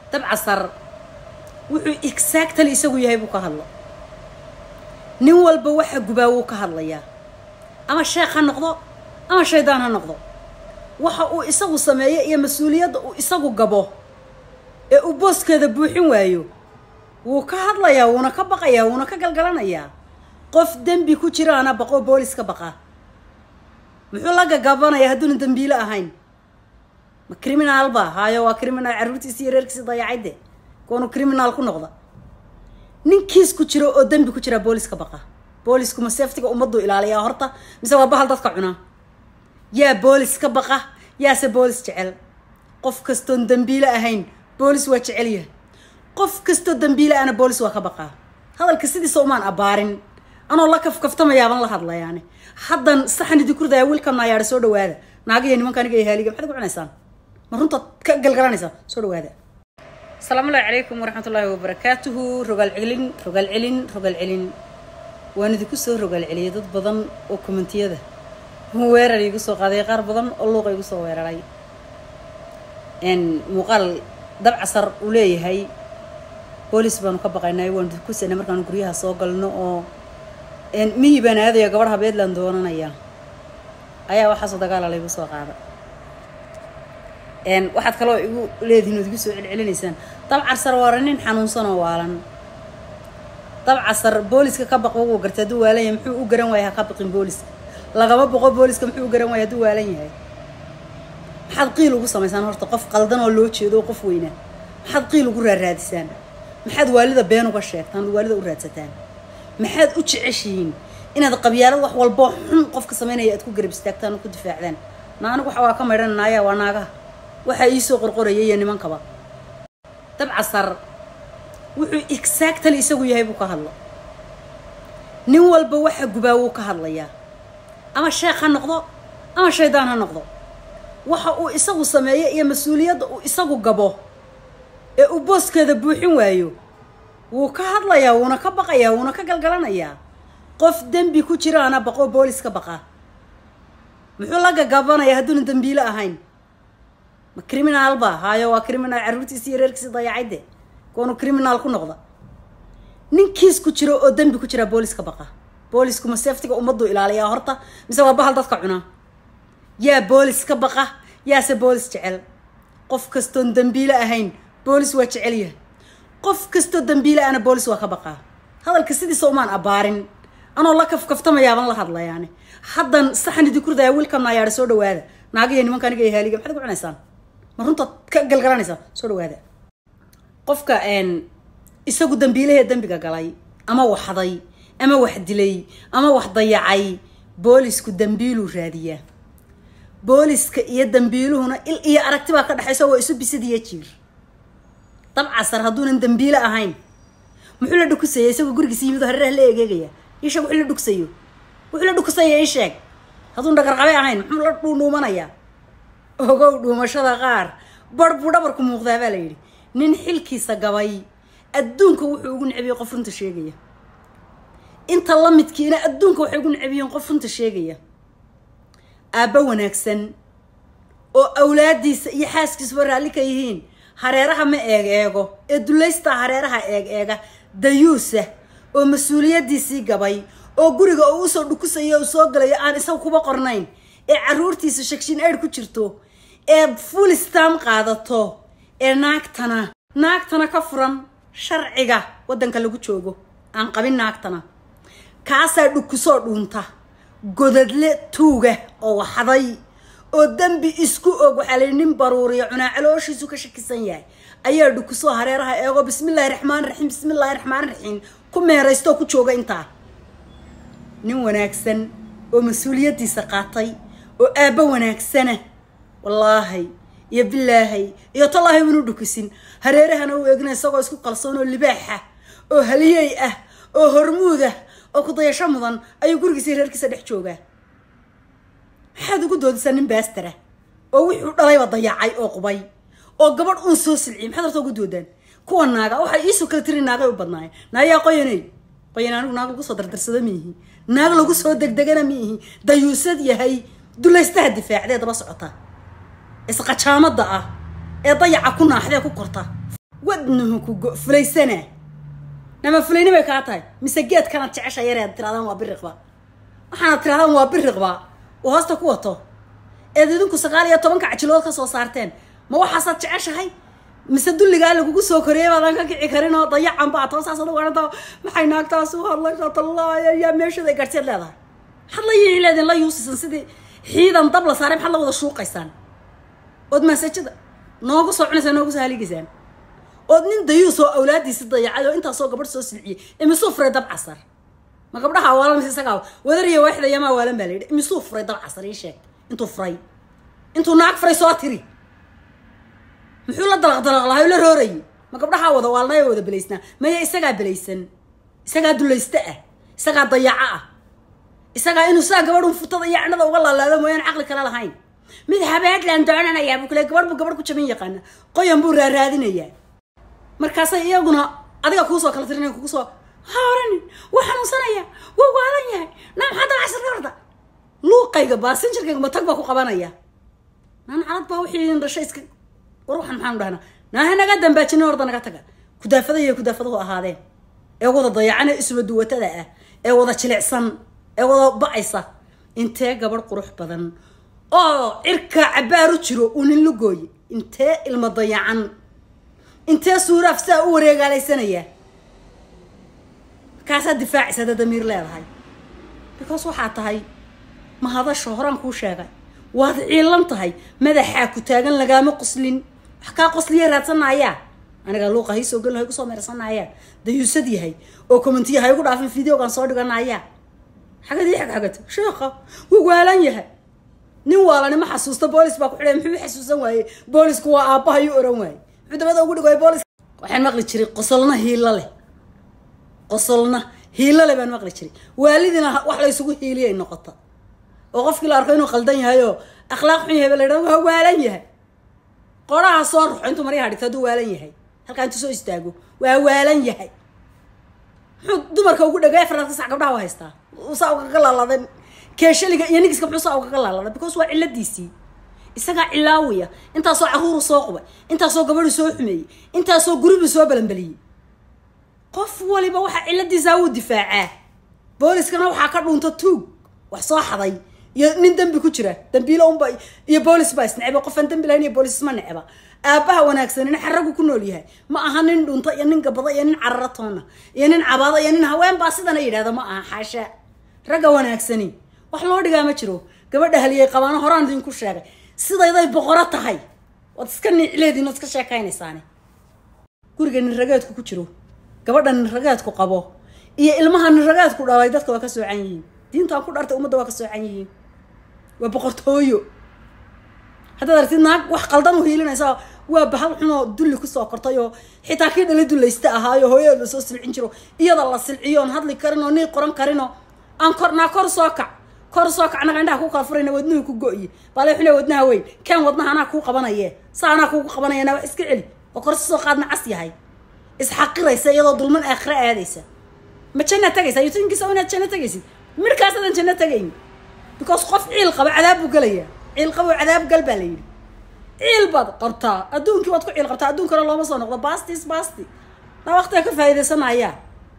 dabcasar wuxuu exactly isagu yahay buu ka hadla nin walba waxa gubaa wuu ka hadlayaa ama sheekh ha noqdo ama shaydaan ha noqdo waxa uu isagu sameeyo iyo mas-uuliyadda uu isagu gabo ee uu booskeeda buuxin waayo wuu ka hadlayaa wuuna ka baqayaa wuuna ka galgalanayaa qof dembi ku jiraana baqoo boolis ka baqa muxuu la gagabanayaa hadduuna dembiile ahayn ma criminaal ba haayo waa criminaal carruurtiisi iyo reerkiisi dayacayde kuwanu criminaal ku noqda ninkiis ku jiro oo dembi ku jiraa boolis ka baqa boolisku ma seeftiga ummaddu ilaaliyaa horta mise waa bahal dadka cunaa yaa boolis ka baqa yaase boolis jecel qof kastoon dembiile ahayn boolis waa jecel yahay qof kastoo dembiile ahna boolis waa ka baqaa hadalka sidiisa umaan abbaarin anoo la kafkaftamayaaban la hadlayaani haddan saxan idinku ridaya wiilkan naayaadha soo dhawaada naagiyo nimanka aniga iyo haaliga maxaad ku cunaysaan ma runtaad ka galgalanaysaa soo dhawaada asalaamu allahi calaykum waraxmat ullaahi wabarakaatuhu rogaal celin rogaal celin rogaal celin waan idinku soo rogaal celiyay dad badan oo kommentiyada weerar igu soo qaaday qaar badan oo luuqa igu soo weeraray muuqaal dabcasar uu leeyahay boolis baanu ka baqaynay waanu kusana markaanu guryaha soo galno oo miyi baan aadaya gabadh habeedland doonanaya ayaa waxaasoo dagaala laygu soo qaada waxaad kaloo igu leedihin ood igu soo celcelinaysaan dabcasar waara nin xanuunsan oo waalan dabcasar booliska ka baq wuu gartay hadduu waalan yahay muxuu u garan waaya ha ka baqin booliska lagama boqo booliska muxuu u garan waaya hadduu waalan yahay maxaad qiil ugu samaysaan horta qof qaldan oo loo jeedo oo qof weynaa maxaad qiil ugu raaraadisaan maxaad waalida been uga sheegtaan ood waalida u raadsataan maxaad u jeceshihiin inaad qabyaalad wax walboo xun qofka samaynaya aad ku garab istaagtaan oo ku difaacdaan na anigu waxa waa ka maydhan naaya waa naagaha waxaa iisoo qorqoraya iyo nimankaba dabcasar wuxuu exactly isagu yahay buu ka hadla nin walba waxa gubaa wuu ka hadlayaa ama sheekh ha noqdo ama shaydaan ha noqdo waxa uu isagu sameeyo iyo mas-uuliyadda uu isagu gabo ee uu booskeeda buuxin waayo wuu ka hadlayaa wuuna ka baqayaa wuuna ka galgalanayaa qof dembi ku jiraana baqoo boolis ka baqa muxuu la gagabanayaa hadduuna dembiile ahayn ma criminaal ba haayo waa criminaal carruurtiisi iyo reerkiisi dayacayde kuwanu criminaal ku noqda ninkiis ku jiro oo dembi ku jiraa boolis ka baqa boolisku ma seeftiga ummaddu ilaaliyaa horta mise waa bahal dadka cunaa yaa boolis ka baqa yaase boolis jecel qof kastoon dembiile ahayn boolis waa jecel yahay qof kastoo dembiile ahna boolis waa ka baqaa hadalka sidiisa umaan abbaarin anoo la kafkaftamayaaban la hadlayaani haddan saxan idinku ridaya wiilkan naayaadha soo dhawaada naagiyo nimanka aniga iyo haaliga maxaad ku cunaysaan ma runtaad ka galgalanaysaa soo dhawaada qofka isagu dembiilahee dembiga galay ama waxday ama wax dilay ama wax dayacay boolisku dembiiluu raadiyaa booliska iyo dembiiluhuna il iyo aragti baa ka dhexaysa waa isu bisidiyo jiir dabcasar hadduunan dembiile ahayn muxuu la dhukusaya isagoo gurigiisa yimid oo hareeraha la egeegaya ii sheeg wuxuu la dhugsayo wuxuu la dhukusaya ii sheeg hadduun dhagarqabe ahayn muxuu la dhuudhuumanayaa ogow dhuumashada qaar bar buu dhabarku muuqdaa baa la yidhi nin xilkiisa gabay adduunka wuxuu ugu necbiyey qof runta sheegaya inta la midkiina adduunka waxay ugu necbiyeen qof runta sheegaya aabbo wanaagsan oo awlaadiisa iyo xaaskiisuba raalli ka yihiin hareeraha ma eeg eego ee dullaystaa hareeraha eeg eega dayuusa oo mas-uuliyaddiisii gabay oo guriga oo usoo dhukusayo u soo galayo aan isaga kuba qornayn ee carruurtiisa shagshin aid ku jirto ee fulistam qaadato ee naagtana naagtana ka furan sharciga waddanka lagu joogo aan qabin naagtana kaasaa dhukusoo dhuunta godadle tuuga oo waxday oo dembi isku og waxaa layihi nin baruuriya cunaa calooshiisu ka shakisan yahay ayaa dhukusoo hareeraha eego bismillahi raxmaan raxiim bismillahi raxmaan raxiim ku meeraysto oo ku jooga intaa nin wanaagsan oo mas-uuliyaddiisa qaatay oo aabbo wanaagsana wallaahay iyo bilaahay iyo tallaahi unu dhukusin hareerahana u eegna isagoo isku qalsoon oo libaaxa oo haliyey ah oo hormuud ah oo kudayasho mudan ayuu gurigiisa reerkiisa dhex joogaa maxaad ugu doodisaa nin baastara oo wixuu dhalayba dayacay oo qubay oo gabadh uun soo silciyay maxaad horta ugu doodaan kuwa naaga waxay iisoo kala tiri naagay u badnaayeen naayaa qoyaney qoyan anigu naag lagu soo dardarsado miihi naag lagu soo degdegana miihi dayuusad yahay dulaystaha difaacdee daba socota isqajaamada ah ee dayaca ku naaxdee ku korta wadnuhu ku go fulaysana nama fulayni bay kaa tahay mise geedkanaad jecesha yareed tirahdaan waa biriqba waxaanad tirahdaan waa biriqba oo hoosta ku wato eed idinku sagaal iyo tobanka cajilood ka soo saarteen ma waxaasaad jeceshahay mise dulligaa lagugu soo koriyay baadaan ka kici karin oo dayacan baa toosaas adu garanta maxay naagtaas u hadlaysaa tallaaya yaa meeshada garteed leedahay maxaad la yihi leedin la yuusisan sidii xiidan dab la saaray maxaad la wada shuuqaysaan ood maasajada noogu soo cunaysaan noogu soo haligaysaan ood nin dayuus oo awlaadiisi dayacay oo intaasoo gabadh soo silciyey imisuu furay dab casar ma gabdhaha waalan mise isagaa wadariya waaxda yamaa waalan baa la yidhi imisuu furay dab casar ii sheeg intuu furay intuu naag furay soo tiri muxuu la dalaq dalaq lahay oo la roorayay ma gabdhahaa wada waalnaya wada belaysnaa maya isagaa belaysan isagaa dulaysta ah isagaa dayaco ah isagaa inuu saa gabadhun futada iyo candhada uga laalaado mooyaan caqli kale lahayn mid habeedlaan doonanayaa buu kule gabadh buu gabadh ku jabin yaqaana qoyan buu raaraadinayaa markaasay iyaguna adiga kuusoo kala tirinaya kugu soo ha oranin wuu xanuunsanaya wuu waalan yahay naa maxaa dabacsan ka horta luuqayga baasinjarkayga matag baa ku qabanaya naan calad baa wixii dhashay iska war waxaan maxaanu dhahnaa naaha naga dambaajina horda naga taga kudaafada iyo kudaafaduhu ahaadeen ee wada dayacan ee isba duwatada ah ee wada jilicsan ee wada ba-aysa intee gabadh qurux badan oo cirka cabaaru jiro uu nin lugooye intee ilmo dayacan intee suuraaf saa u wareegaalaysanaya markaasaa difaacaysa hadda damiir leedahay because waxaa tahay mahadasho horaan kuu sheegay waad ciilan tahay madaxaa ku taagan lagaama qoslin wax kaa qosliya raadsanayaa anigaa luuqa haysoo gelin hay kusoo meersanayaa dayuusad yahay oo commentiya hay ugu dhaafin videogan soo dhiganayaa xagad ii xag xagato sheekha wuu waalan yahay nin waalani ma xasuusto boolis baa ku xidhay muxuu xasuusan waayey boolisku waa aabbaha yu oran waayey muxuu dabada ugu dhigay boolis waxaan maqli jiray qosolna hiilo leh qosolna hiilo leh baan maqli jiray waalidina wax la isugu hiiliyay noqota oo qofkii la arko inuu qaldan yahay oo akhlaaq xun yahay ba la yidhahdo waa waalan yahay qoraha soo ruxo intuu maryaha dhigto hadduu waalan yahay halkaa intuu soo istaago waa waalan yahay muxuu dumarka ugu dhagay afaraad ka sac gabdhaha u haystaa saa ugaga laaladay keeshaliga iyo nigiska muxuu saa ugaga laaladay because waa ciladiisii isagaa cilaawiya intaasoo caruuru soo qubay intaasoo gabadhu soo xumeeyey intaasoo guribu soo balanbaliyey qof waliba waxaa ciladiisaa wuu difaacaa booliskana waxaa ka dhuunta tuug wax soo xaday iyo nin dembi ku jira dambiilo unba iyo boolis baa isnecba qofaan dembi lahayn iyo boolis isma necba aabbaha wanaagsanina xaragu ku nool yahay ma aha nin dhunta iyo nin gabada iyo nin carara toona iyo nin cabaada iyo nin haween baa sidana yidhahda ma aha xaasha ragga wanaagsani wax loo dhigaa ma jiro gabadha haliyay qabaano horaan idinku sheegay sidayday boqoro tahay waad iska niicleediin ood iska sheekaynaysaani guriga nin rageedku ku jiro gabadha nin rageedku qabo iyo ilmaha nin rageedku dhalay dadka waa ka soocan yihiin diintaan ku dhartay ummadda waa ka soocan yihiin waa boqortooyo haddaad aragtid naag wax qaldan u hiilinaysa waa bahal xunoo dulli kusoo kortay oo xitaa kii dhala dulaysta ahaayo hooyada lasoo silcin jiro iyada la silciyo oon hadli karin oo nii qoran karinoo aan kornaa kor soo kac kor soo kac naga indhaha kuu kala furayna wadnuhu ku go-ye baale xule wadnaha weyn keen wadnaha anaa kuu qabanaye sa anaa kuugu qabanayana waa iska celi oo kor si soo qaadna cas yahay isxaqiraysa iyadoo dulman aakhira aadaysa ma janna tagaysa yutinkiisa inaad janno tagaysid midhkaas adan janno tagayn because qof ciil qaba cadaab buu gelayaa ciil qabo cadaab gal baa la yidhi ciil baad qabtaa adduunkii waad ku ciil qabtaa adduunkana looma soo noqdo bastis basti daa waqtiga ka faa'iidaysanaya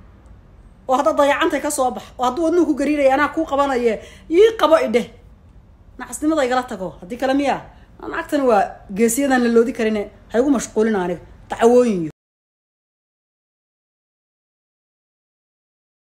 oo hadda dayacantay ka soo bax oo hadduu wadnuhu ku gariiraya anaa kuu qabanaye ii qabo idheh nacasnimada igala tago haddii kale miya naagtani waa geesiyadan la loodi karine ha igu mashquulin aniga dacwooyin